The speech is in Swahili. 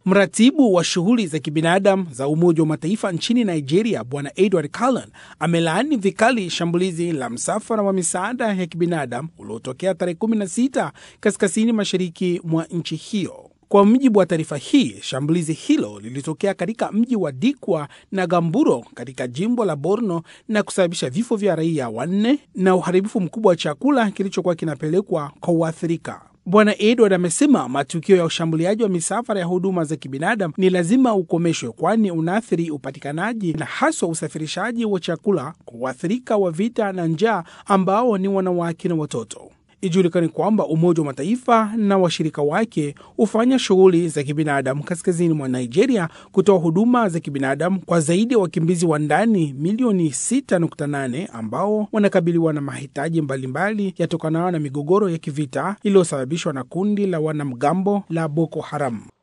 Mratibu wa shughuli za kibinadamu za Umoja wa Mataifa nchini Nigeria, Bwana Edward Cullen amelaani vikali shambulizi la msafara wa misaada ya kibinadamu uliotokea tarehe 16 kaskazini mashariki mwa nchi hiyo. Kwa mujibu wa taarifa hii, shambulizi hilo lilitokea katika mji wa Dikwa na Gamburo katika jimbo la Borno na kusababisha vifo vya raia wanne na uharibifu mkubwa wa chakula kilichokuwa kinapelekwa kwa waathirika. Bwana Edward amesema matukio ya ushambuliaji wa misafara ya huduma za kibinadamu ni lazima ukomeshwe, kwani unaathiri upatikanaji na haswa usafirishaji wa chakula kwa waathirika wa vita na njaa ambao ni wanawake na watoto. Ijulikani kwamba Umoja wa Mataifa na washirika wake hufanya shughuli za kibinadamu kaskazini mwa Nigeria, kutoa huduma za kibinadamu kwa zaidi ya wakimbizi wa ndani milioni 6.8 ambao wanakabiliwa na mahitaji mbalimbali yatokanayo na migogoro ya kivita iliyosababishwa na kundi la wanamgambo la Boko Haram.